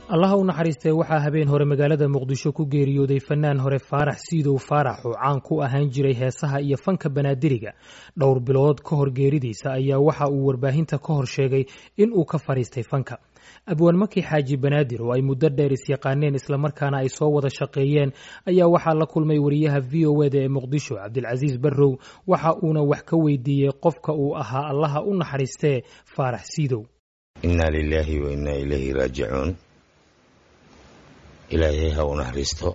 allaha u naxariistee waxaa habeen hore magaalada muqdisho ku geeriyooday fanaan hore faarax siidow faarax oo caan ku ahaan jiray heesaha iyo fanka banaadiriga dhowr bilood ka hor geeridiisa ayaa waxa uu warbaahinta ka hor sheegay in uu ka fadhiistay fanka abwaan maki xaaji banaadir oo ay muddo dheer isyaqaaneen islamarkaana ay soo wada shaqeeyeen ayaa waxaa la kulmay wariyaha v o eda ee muqdisho cabdilcasiis barrow waxa uuna wax ka weydiiyey qofka uu ahaa allaha u naxariistee faarax siidow inaa lilaahi wa innaa ilayhi raajicuun ilaahay ha u naxariisto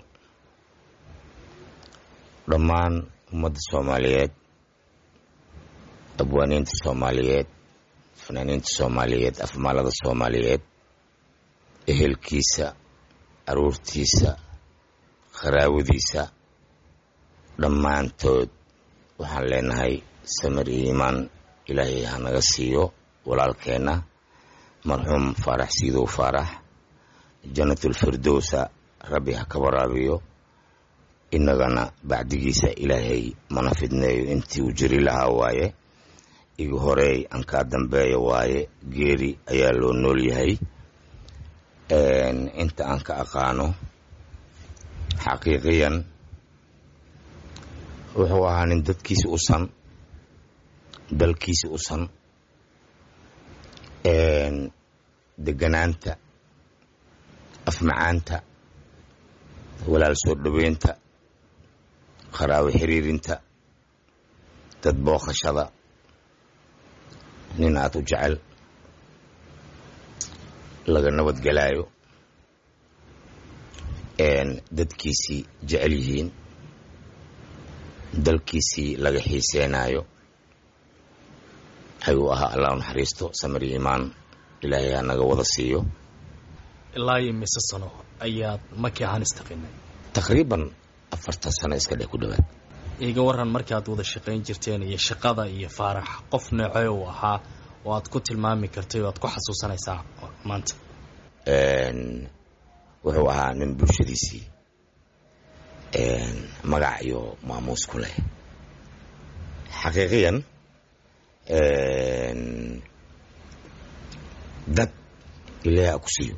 dhammaan ummadda soomaaliyeed abwaaniinta soomaaliyeed fanaaniinta soomaaliyeed afmaalada soomaaliyeed ehelkiisa aruurtiisa kharaawadiisa dhammaantood waxaan leenahay samir iyo iimaan ilaahay ha naga siiyo walaalkeenna marxuum faarax siidow faarax janatulfirdowsa rabbi ha ka waraabiyo innagana bacdigiisa ilaahay mana fidneeyo intii uu jiri lahaa waaye igu horeey aan kaa dambeeya waaye geeri ayaa loo nool yahay inta aan ka aqaano xaqiiqiyan wuxuu ahaa nin dadkiisi u san dalkiisi u san deganaanta afmacaanta walaal soo dhoweynta qaraawo xiriirinta dad booqashada nin aad u jecel laga nabadgelaayo dadkiisii jecel yihiin dalkiisii laga xiiseenaayo ayuu ahaa allah u naxariisto samir iyo imaan ilaahay ha naga wada siiyo ilaa iyo mise sano ayaad maki ahaan istaqinay taqriiban afartan sano iska dheh ku dhowaad iga waran markaad wada shaqayn jirteen iyo shaqada iyo faarax qof noocee uu ahaa oo aad ku tilmaami kartay oo aad ku xasuusanaysaa maanta wuxuu ahaa nin bulshadiisii magac iyo maamuus ku leh xaqiiqiyan dad ilaahi a ku siiyo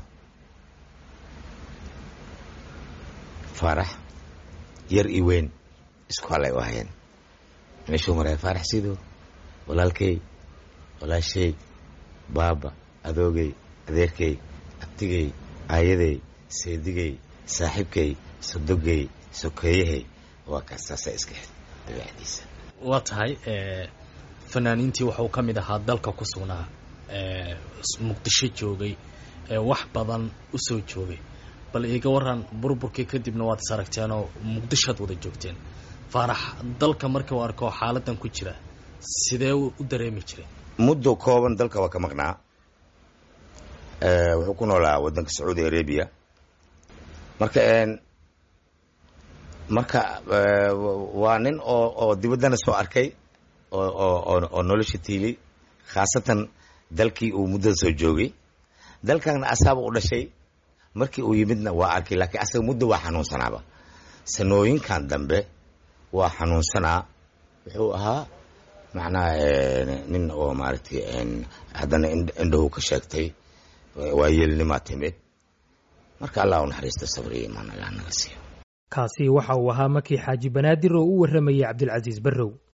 faarax yar iyo weyn isku halay u ahayeen meeshuu maraya faarax sidow walaalkey walaashay baaba adoogay adeerkay abtigay aayadey seedigay saaxiibkay sodogay sokeeyahay waa kaas saasa iska xid dabeecdiisa waa tahay fanaaniintii waxuu ka mid ahaa dalka ku sugnaa muqdisho joogay wax badan u soo joogay bal iiga waran burburkii kadibna waad is aragteenoo muqdishoad wada joogteen faarax dalka markii u arko xaaladan ku jira sidee u dareemi jiray muddo kooban dalka waa ka maqnaa wuxuu ku noolaa waddanka sacuudi arabiya marka marka waa nin oo oo dibaddana soo arkay oo oo nolosha tiili khaasatan dalkii uu muddada soo joogay dalkana asaaba u dhashay markii uu yimidna waa arkay laakiin asaga muddo waa xanuunsanaaba sanooyinkan dambe waa xanuunsanaa wuxuu ahaa macnaha nin oo maaragtay haddana indhahu ka sheegtay waa yeelnimaa timid marka allah u naxariisto sabriyo imaan allah naga siiyo kaasi waxa uu ahaa maki xaaji banaadir oo u warramayay cabdilcasiis barrow